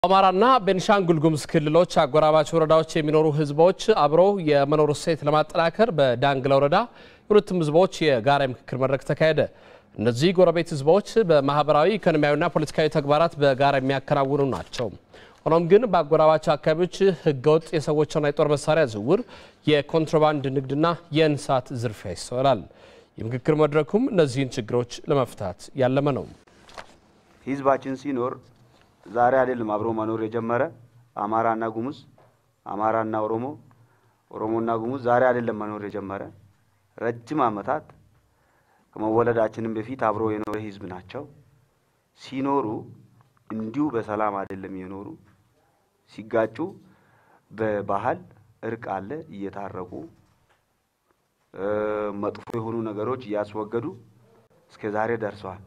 በአማራና ቤንሻንጉል ጉሙዝ ክልሎች አጎራባች ወረዳዎች የሚኖሩ ህዝቦች አብረው የመኖር እሴት ለማጠናከር በዳንግላ ወረዳ የሁለቱም ህዝቦች የጋራ የምክክር መድረክ ተካሄደ። እነዚህ ጎረቤት ህዝቦች በማህበራዊ ኢኮኖሚያዊና ፖለቲካዊ ተግባራት በጋራ የሚያከናውኑ ናቸው። ሆኖም ግን በአጎራባች አካባቢዎች ህገወጥ የሰዎችና የጦር መሳሪያ ዝውውር፣ የኮንትሮባንድ ንግድና የእንስሳት ዝርፊያ ይስተዋላል። የምክክር መድረኩም እነዚህን ችግሮች ለመፍታት ያለመ ነው። ህዝባችን ሲኖር ዛሬ አይደለም አብሮ መኖር የጀመረ አማራና ጉሙዝ፣ አማራና ኦሮሞ፣ ኦሮሞና ጉሙዝ ዛሬ አይደለም መኖር የጀመረ ረጅም ዓመታት ከመወለዳችንም በፊት አብሮ የኖረ ህዝብ ናቸው። ሲኖሩ እንዲሁ በሰላም አይደለም የኖሩ። ሲጋጩ በባህል እርቅ አለ እየታረቁ መጥፎ የሆኑ ነገሮች እያስወገዱ እስከ ዛሬ ደርሰዋል።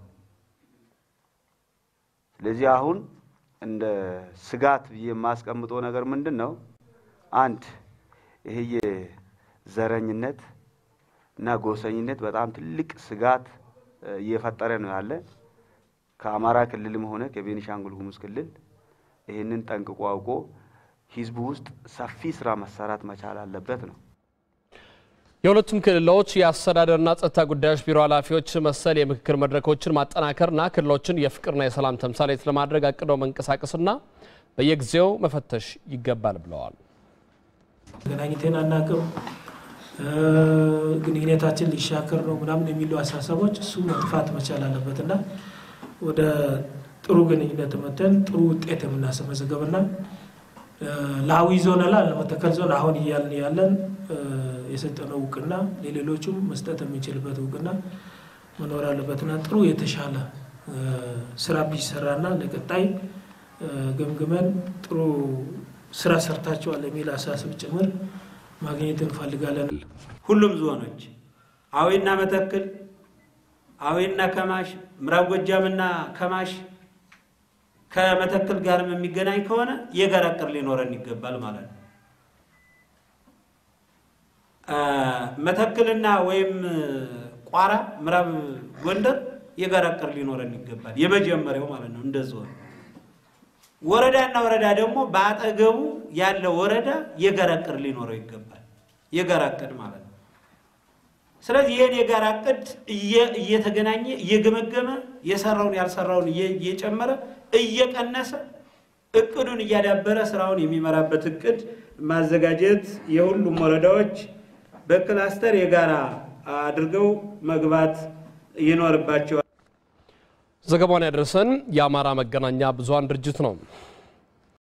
ስለዚህ አሁን እንደ ስጋት ብዬ የማስቀምጠው ነገር ምንድን ነው? አንድ ይሄ የዘረኝነት እና ጎሰኝነት በጣም ትልቅ ስጋት እየፈጠረ ነው ያለ። ከአማራ ክልልም ሆነ ከቤኒሻንጉል ጉሙዝ ክልል ይህንን ጠንቅቆ አውቆ ህዝቡ ውስጥ ሰፊ ስራ መሰራት መቻል አለበት ነው። የሁለቱም ክልሎች የአስተዳደርና ጸጥታ ጉዳዮች ቢሮ ኃላፊዎች መሰል የምክክር መድረኮችን ማጠናከርና ክልሎችን የፍቅርና የሰላም ተምሳሌት ለማድረግ አቅደው መንቀሳቀስና በየጊዜው መፈተሽ ይገባል ብለዋል። ገናኝቴን አናቅም ግንኙነታችን ሊሻከር ነው ምናምን የሚሉ አሳሰቦች እሱ መጥፋት መቻል አለበት እና ወደ ጥሩ ግንኙነት መተን ጥሩ ውጤት የምናስመዘገብና ለአዊ ዞን ላ ለመተከል ዞን አሁን እያልን ያለን የሰጠነው እውቅና ለሌሎቹም መስጠት የሚችልበት እውቅና መኖር አለበትና ጥሩ የተሻለ ስራ ቢሰራና ለቀጣይ ገምግመን ጥሩ ስራ ሰርታችኋል የሚል አሳስብ ጭምር ማግኘት እንፈልጋለን። ሁሉም ዞኖች አዊና መተክል፣ አዊና ከማሽ፣ ምዕራብ ጎጃምና ከማሽ ከመተክል ጋርም የሚገናኝ ከሆነ የጋራ እቅድ ሊኖረን ይገባል ማለት ነው። መተክልና ወይም ቋራ ምዕራብ ጎንደር የጋራ እቅድ ሊኖረን ይገባል። የመጀመሪያው ማለት ነው። እንደ ዞን ወረዳና ወረዳ ደግሞ በአጠገቡ ያለ ወረዳ የጋራ እቅድ ሊኖረው ይገባል። የጋራ እቅድ ማለት ነው። ስለዚህ ይህን የጋራ እቅድ እየተገናኘ እየገመገመ የሰራውን ያልሰራውን እየጨመረ እየቀነሰ እቅዱን እያዳበረ ስራውን የሚመራበት እቅድ ማዘጋጀት የሁሉም ወረዳዎች በክላስተር የጋራ አድርገው መግባት ይኖርባቸዋል። ዘገባውን ያደረሰን የአማራ መገናኛ ብዙኃን ድርጅት ነው።